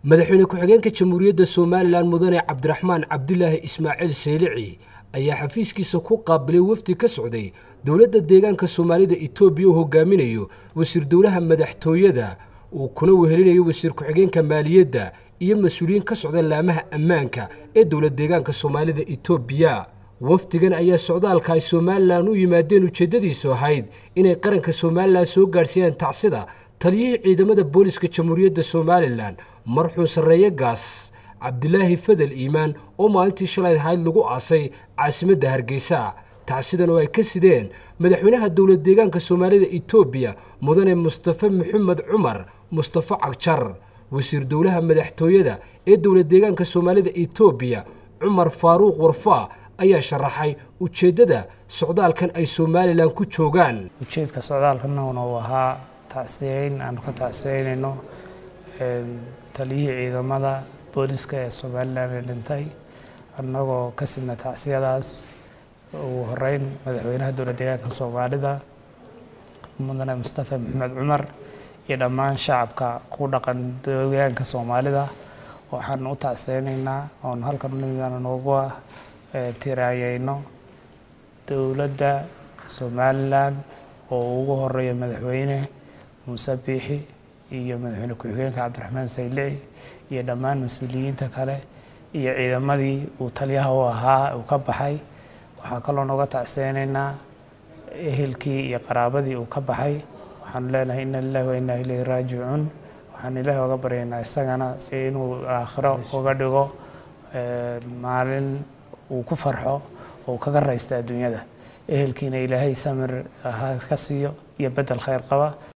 madaxweyne ku-xigeenka jamhuuriyadda somalilan mudane cabdiraxmaan cabdilaahi ismaaciil saylici ayaa xafiiskiisa ku qaabilay wafdi ka socday dowladda deegaanka soomaalida etoobiya uu hogaaminayo wasiir dowlaha madaxtooyada uu kuna wehelinayo wasiir ku-xigeenka maaliyadda iyo mas-uuliyiin ka socda laamaha ammaanka ee dowlad deegaanka soomaalida etoobiya wafdigan ayaa socdaalka ay somalilan u yimaadeen ujeeddadiisu ahayd inay qaranka somalilan soo gaadhsiiyaan tacsida taliyihii ciidamada booliska jamhuuriyadda somalilan marxuun sarreeye gaas cabdilaahi fadel iimaan oo maalintii shalay ahayd lagu aasay caasimadda hargeysa tacsidan oo ay ka sideen madaxweynaha dowlad deegaanka soomaalida etoobiya mudane mustafe maxamed cumar mustafe cagjar wasiir dowlaha madaxtooyada ee dowlad deegaanka soomaalida etoobiya cumar faaruuq warfaa ayaa sharaxay ujeeddada socdaalkan ay somalilan ku joogaan ujeedka socdaalkana uu ahaa tacsiyeyn aanu ka tacsiyeynayno taliyihii ciidamada booliska ee somalilan ee dhintay annagoo ka sidna tacsiyadaas ugu horeyn madaxweynaha dowlad deegaanka soomaalida mudane mustafe maxamed cumar iyo dhammaan shacabka ku dhaqan deegaanka soomaalida waxaanu u tacsiyeynaynaa oonu halkan unimidaan noogu tiraayeyno dowladda somalilan oo ugu horeeya madaxweyne muuse biixi iyo madaxweyne ku-xigeenka cabdiraxmaan saylici iyo dhammaan mas-uuliyiinta kale iyo ciidamadii uu taliyaha u ahaa uu ka baxay waxaan kaloo nooga tacsiyeynaynaa ehelkii iyo qaraabadii uu ka baxay waxaanu leenahay ina lilahi wa inaa ilayhi raajicuun waxaanu ilaahi oga baryaynaa isagana inuu aakhiro uga dhigo maalin uu ku farxo oo kaga raysta adduunyada ehelkiina ilaahay samir ka siiyo iyo bedel khayr qaba